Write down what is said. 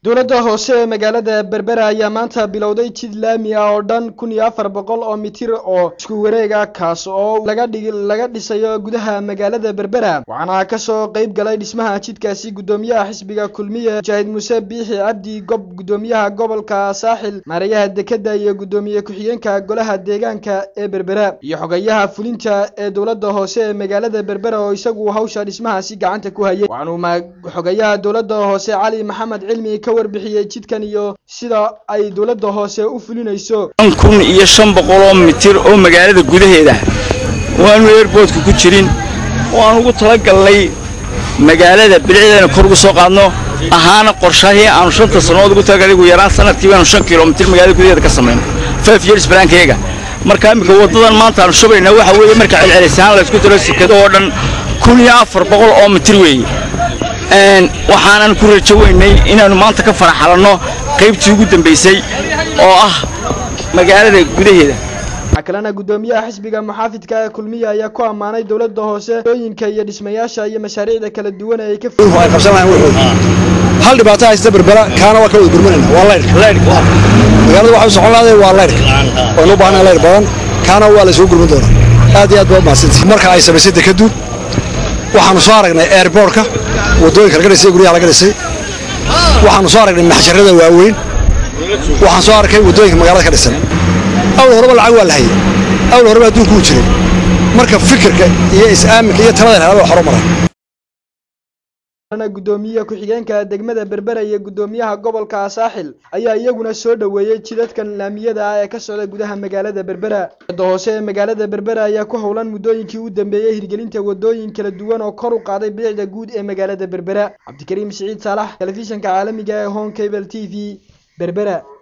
dowladda hoose ee magaalada berbera ayaa maanta bilowday jid laami ah oo dhan kun iyo afar boqol oo mitir oo isku wareega kaas oo laga dhig laga dhisayo gudaha magaalada berbera waxaana kasoo qeyb galay dhismaha jidkaasi guddoomiyaha xisbiga kulmiye mujaahid muuse biixi cabdi gob guddoomiyaha gobolka saaxil maarayaha dekeda iyo guddoomiye ku-xigeenka golaha deegaanka ee berbera iyo xogayaha fulinta ee dowladda hoose ee magaalada berbera oo isagu hawsha dhismahaasi gacanta ku hayay waxaanuu xogayaha dowladda hoose cali maxamed cilmi ka warbixiyey jidkan iyo sida ay dowladda hoose u fulinayso kun iyo shan boqoloo mitir oo magaalada gudaheeda waanu eerboodka ku jirin waan ugu talagalnay magaalada bilicdeena kor ugu soo qaadno ahaana qorshahii aanu shanta sannadood ugu talagalnay ugu yaraan sanadkii baanu shan kilomitir magaalada gudaheeda ka samayno five years balaankayaga marka iminka waddadan maanta aanu shubaynaa waxa weeye marka celcelisaan laysku daro sikado oo dhan kun iyo afar boqol oo mitir weeye waxaanan ku rajo weynay inaannu maanta ka faraxalanno qaybtii ugu dambaysay oo ah magaalada gudaheeda waxaa kalena guddoomiyaha xisbiga muxaafidka ee kulmiya ayaa ku ammaanay dowladda hoose ooyinka iyo dhismayaasha iyo mashaariicda kala duwan ee ay ka ay qabsanayaan wuxuu hal dhibaato haysta berbera kaana waa ka wada gurmanayna waa laydhka laydhka magaalada waxa u socon lahday waa laydhka waanu u baahnaa laydh badan kaana waa la isugu gurman doonaa aad iyo aad baa mahadsantihi marka ay samaysay dekadu waxaanu soo aragnay airbortka waddooyinka laga dhisay guryaha laga dhisay waxaanu soo aragnay maxjarada waaweyn waxaan soo arkay waddooyinka magaalada ka dhisan awl horeba lacag waa la hayay awl horeba adduunku u jiray marka fikirka iyo is-aaminka iyo talada helada waa horo maray guddoomiye ku-xigeenka degmada berbera iyo guddoomiyaha gobolka saaxil ayaa iyaguna soo dhoweeyey jidadkan laamiyada ah ee ka socda gudaha magaalada berbera dowladda hoose ee magaalada berbera ayaa ku howlan muddooyinkii u dambeeyey hirgelinta waddooyin kala duwan oo kor u qaaday bilicda guud ee magaalada berbera cabdikariim siciid saalax telefishanka caalamiga ee home cable t v berbera